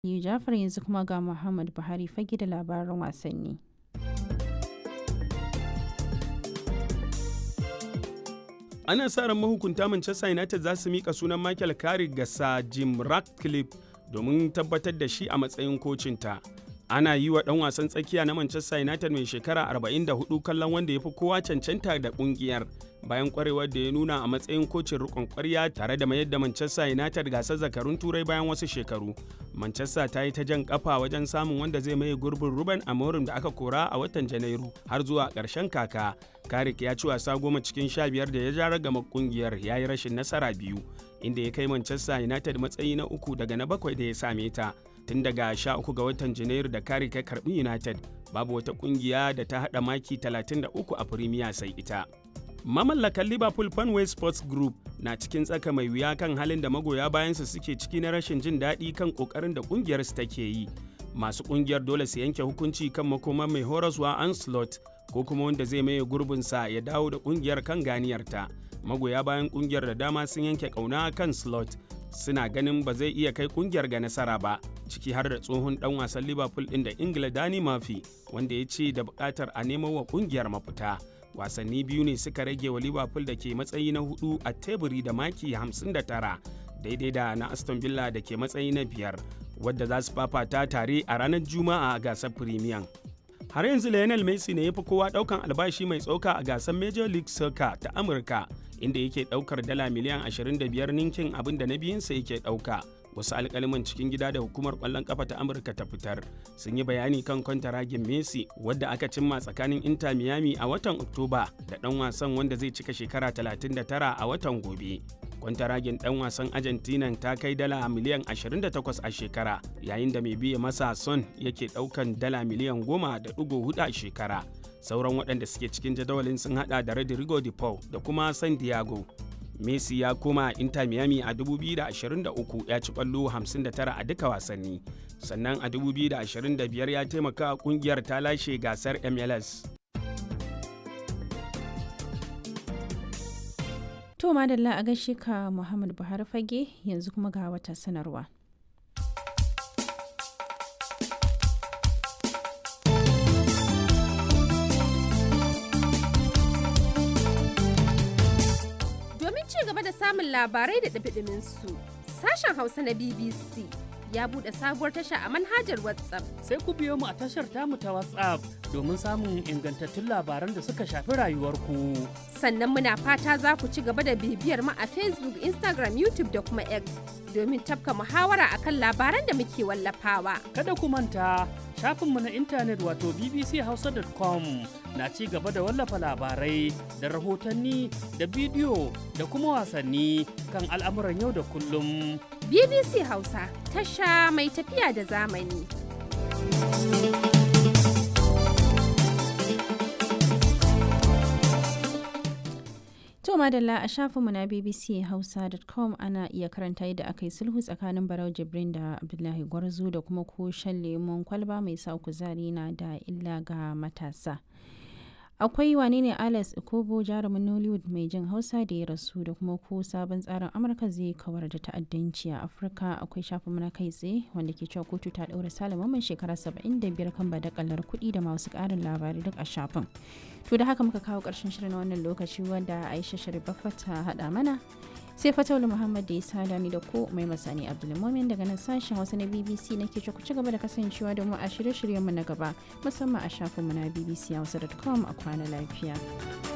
Jafar yanzu kuma ga Muhammad Buhari fage da labaran wasanni. ana sa ran mahukunta Manchester United za su mika sunan Michael Carrick ga Sir Jim Ratcliffe domin tabbatar da shi a matsayin kocinta. Ana yi wa ɗan wasan tsakiya na Manchester United mai shekara 44 kallon wanda ya fi kowa cancanta da ƙungiyar bayan kwarewar da ya nuna a matsayin kocin rikon kwarya tare da mayar da Manchester United gasar zakarun turai bayan wasu shekaru. Manchester ta yi ta jan kafa wajen samun wanda zai maye gurbin Ruben Amorim da aka kora a watan Janairu har zuwa ƙarshen kaka. Karik ya ci wasa goma cikin sha biyar da ya ja ragama kungiyar ya yi rashin nasara biyu inda ya kai Manchester United matsayi na uku daga na bakwai da ya same ta. Tun daga sha uku ga watan Janairu da Karik ya karbi United babu wata kungiya da ta haɗa maki 33 a Premier sai ita. Mamallakan Liverpool Fanway Sports Group na cikin tsaka mai wuya kan halin da magoya bayansa suke ciki na rashin jin daɗi kan ƙoƙarin da ƙungiyarsu take yi. Masu ƙungiyar dole su yanke hukunci kan makoman mai horaswa Anslot ko kuma wanda zai maye gurbinsa ya dawo da ƙungiyar kan ganiyarta. Magoya bayan ƙungiyar da dama sun yanke ƙauna kan Slot suna ganin ba zai iya kai ƙungiyar ga nasara ba, ciki har da tsohon ɗan wasan Liverpool ɗin da Ingila Dani Murphy wanda ya ce da buƙatar a nemo wa ƙungiyar mafita. wasanni biyu ne suka rage wa liverpool da ke matsayi na hudu a teburi da maki 59 daidai da na aston villa da ke matsayi na biyar wadda za su fafata tare a ranar juma'a a gasar premier har yanzu lionel messi ne ya fi kowa daukan albashi mai tsoka a gasar major league soccer ta amurka inda yake daukar dala miliyan 25 ninkin abin da na biyunsa yake dauka wasu alkaliman cikin gida da hukumar kwallon kafa ta amurka ta fitar sun yi bayani kan kwantaragin messi wadda aka cimma tsakanin inter miami a watan oktoba da dan wasan wanda zai cika shekara 39 a watan gobe kwantaragin dan wasan argentina ta kai dala miliyan 28 a shekara yayin da mai biya masa son yake daukan dala miliyan 10.4 a shekara sauran waɗanda suke cikin jadawalin sun hada da rodrigo de paul da kuma san diego Messi ya koma Inter Miami a 2023 ya ci kwallo 59 a duka wasanni. Sannan a 2025 ya taimaka kungiyar ta lashe gasar MLS. To madalla a gaishe ka Muhammad Buhari fage yanzu kuma ga wata sanarwa. samun labarai da ɗabiɗimin su. Sashen Hausa na BBC ya buɗe sabuwar tasha a manhajar WhatsApp. Sai ku biyo mu a tashar tamu ta WhatsApp domin samun ingantattun labaran da suka shafi rayuwarku. Sannan muna fata za ku ci gaba da bibiyar mu a Facebook, Instagram, YouTube da kuma X domin tafka muhawara akan labaran da muke wallafawa. Kada ku manta shafinmu na intanet wato bbchausa.com na ci gaba da wallafa labarai da rahotanni da bidiyo da kuma wasanni kan al'amuran yau da kullum. BBC Hausa tasha mai tafiya da zamani. To madalla a shafinmu na bbchausa.com ana iya karanta yadda aka yi sulhu tsakanin Barau Jibrin da Abdullahi Gwarzo da kuma ko shan lemon kwalba mai sa kuzari na da illa ga matasa. akwai wane ne alex ikobo jarumin nollywood mai jin hausa da ya rasu da kuma ko sabon tsarin amurka zai kawar da ta'addanci a afirka akwai shafin na kai tsaye wanda ke cewa kotu ta daura salaman shekara 75 kan badakalar kuɗi da masu ƙarin labarai duk a shafin to da haka muka kawo ƙarshen shirin wannan lokaci wanda aisha sharifaffa ta haɗa mana sai fatawul muhammad da ya sada ni da ko mai masani abdulmumin daga nan sashen hausa na bbc na ke ku ci gaba da kasancewa da mu a shirye-shiryenmu na gaba musamman a shafinmu na bbc hausa.com a kwana lafiya.